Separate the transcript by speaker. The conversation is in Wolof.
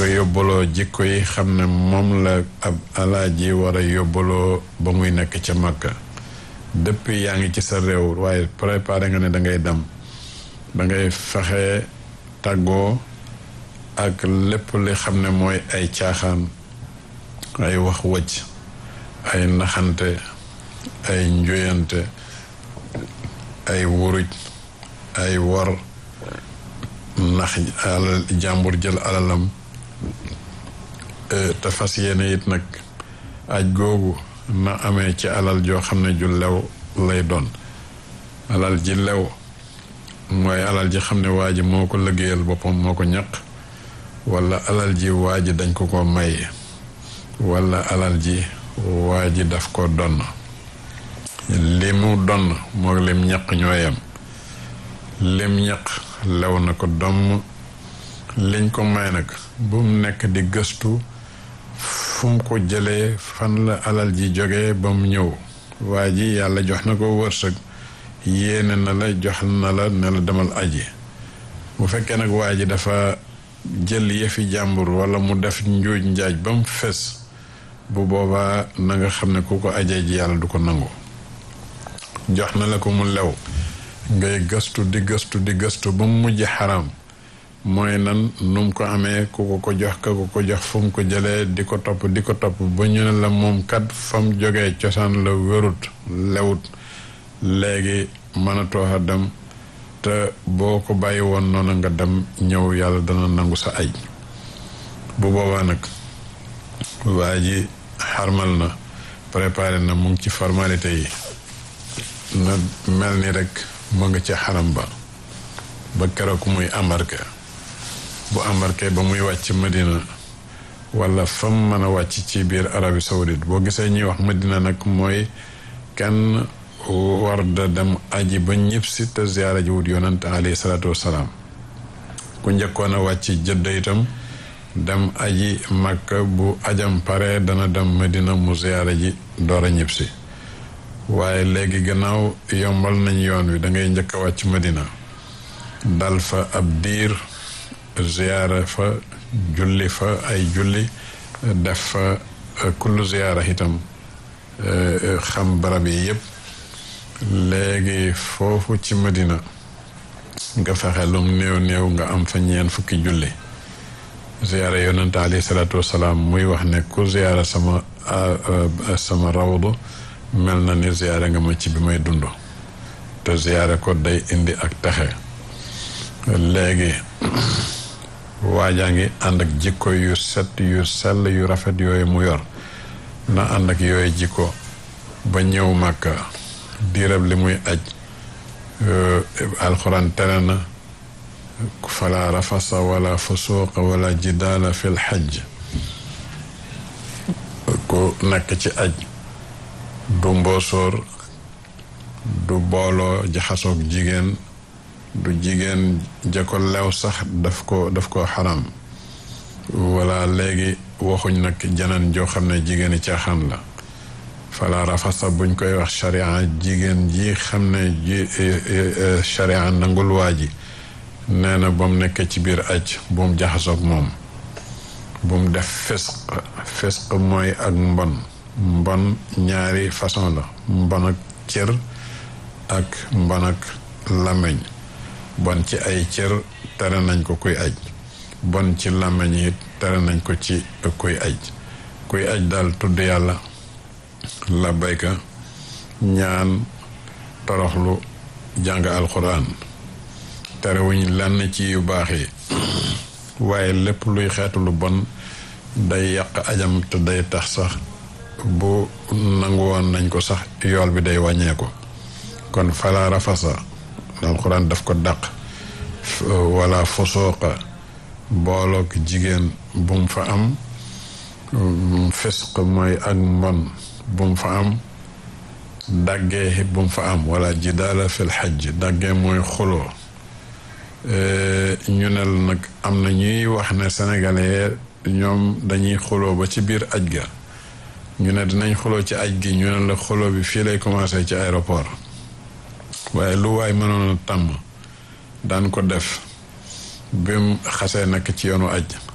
Speaker 1: nga yóbbaloo jikko yi xam ne moom la ab alaaji war a yóbbaloo ba muy nekk ca Makka depuis yaa ngi ci sa réew waaye préparé nga ne da ngay dem da ngay fexe tàggoo ak lépp li xam ne mooy ay caaxaan ay wax wëcc ay naxante ay njoyante ay wuruj ay wor nax alal jàmbur jël alalam te fas yéene it nag aj googu na amee ci alal joo xam ne ju lew lay doon alal ji lew mooy alal ji xam ne waa ji moo ko liggéeyal boppam moo ko ñaq wala alal ji waa ji dañ ko ko may wala alal ji waa ji daf ko donn li mu donn moo lim ñaq ñoo yem lim ñaq lew na ko domm liñ ko may nag bu mu nekk di gëstu fu mu ko jëlee fan la alal ji jógee ba mu ñëw waa ji yàlla jox na ko wërsëg yéene na la jox na la ne la demal aji bu fekkee nag waa ji dafa jël yëfi jàmbur wala mu def njuuj njaaj ba mu fes bu boobaa na nga xam ne ku ko ajee ji yàlla du ko nangu jox na la ko mu lew ngay gëstu di gëstu di gëstu ba mu mujj xaram mooy nan nu mu ko amee ku ko ko jox ka ko ko jox fu mu ko jëlee di ko topp di ko topp ba ñu ne la moom kat fa mu jógee cosaan la wérut lewut léegi mënatoo a dem te boo ko bàyyi woon noonu nga dem ñëw yàlla dana nangu sa ay bu boobaa nag waa ji xarmal na préparé na mu ngi ci formalité yi na mel ni rek mu ngi ci xaram ba ba keroog muy embarqué bu embarqué ba muy wàcc Medina wala fam mën a wàcc ci biir Arabie Saoudite boo gisee ñuy wax Medina nag mooy kenn war da dem aji ba ñëpp si te ziyaara ji wut yonante alayhi salaatu wassalaam ku njëkkoon a wàcc jëdda itam dem aji Makka bu ajam pare dana dem Medina mu ziyaara ji door a ñëpp si waaye léegi gannaaw yombal nañ yoon wi da ngay njëkk a wàcc Medina dal fa ab diir ziyaara fa julli fa ay julli def fa kullu ziyaara itam xam barab yi yëpp léegi foofu ci Medina nga fexe lum néew néew nga am fa ñeen fukki julli ziyaara yonente alayhi salaatu wasalaam muy wax ne ku ziyaara sama sama rawdu mel na ni ziyaara nga ma ci bi may dund te ziyaara ko day indi ak texe léegi waajaa ngi ànd ak jikko yu set yu sell yu rafet yooyu mu yor na ànd ak yooyu jikko ba ñëw màkka diirab li muy aj alxuraan tere na fala rafasa wala fusuuqa wala jidaala fil xajj ku nekk ci aj du mboosóor du booloo jaxasoog jigéen du jigéen ja ko lew sax daf ko daf ko xaram wala léegi waxuñ nag janeen joo xam ne jigéeni caaxaan la fala rafasa buñ koy wax sharia jigéen ji xam ne ji sharia nangul waa ji nee na ba mu nekk ci biir aj bu mu jaxasoog moom bu mu def fisq fisq mooy ak mbon mbon ñaari façon la mbon ak cër ak mbon ak làmmiñ bon ci ay cër tere nañ ko kuy aj bon ci làmmiñ it tere nañ ko ci kuy aj kuy aj daal tudd yàlla labbayka ñaan toroxlu jàng alxuraan terewuñ lenn ci yu baax yi waaye lépp luy xeetu lu bon day yàq ajam te day tax sax bu nangu woon nañ ko sax yool bi day wàññeeku kon fala rafasa alxuraan daf ko dàq wala fosooqa booloog jigéen bu mu fa am fisq mooy ak mbon bu mu fa am daggee bu mu fa am wala jidaala fil xajj daggee mooy xuloo ñu ne la nag am na ñuy wax ne sénégalais ñoom dañuy xuloo ba ci biir aj ga ñu ne dinañ xuloo ci aj gi ñu ne la xuloo bi fii lay commencé ci aéroport waaye lu waay mënoon a tàmm daan ko def bi mu xasee nekk ci yoonu aj